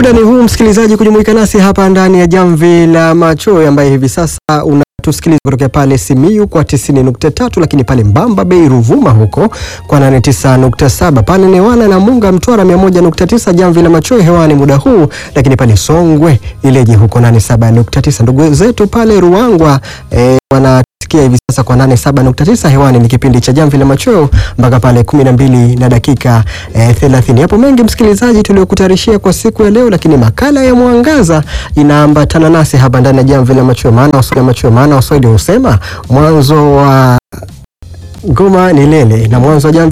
Muda ni huu msikilizaji, kujumuika nasi hapa ndani ya Jamvi la Macho, ambaye hivi sasa unatusikiliza kutokea pale Simiyu kwa 90.3, lakini pale Mbamba Bay Ruvuma huko kwa 89.7, pale Newala na Munga Mtwara 101.9. Jamvi la Macho hewani muda huu, lakini pale Songwe Ileje huko 87.9. Ndugu zetu pale Ruangwa eh, wana hivi sasa kwa 87.9 hewani. Ni kipindi cha Jamvi la Machweo mpaka pale 12 na dakika eh, 30. Hapo mengi msikilizaji tuliokutarishia kwa siku ya leo, lakini makala ya mwangaza inaambatana nasi hapa ndani ya Jamvi la Machweo, maana Waswahili Machweo, maana Waswahili husema mwanzo wa ngoma ni lele na mwanzo wa jamvi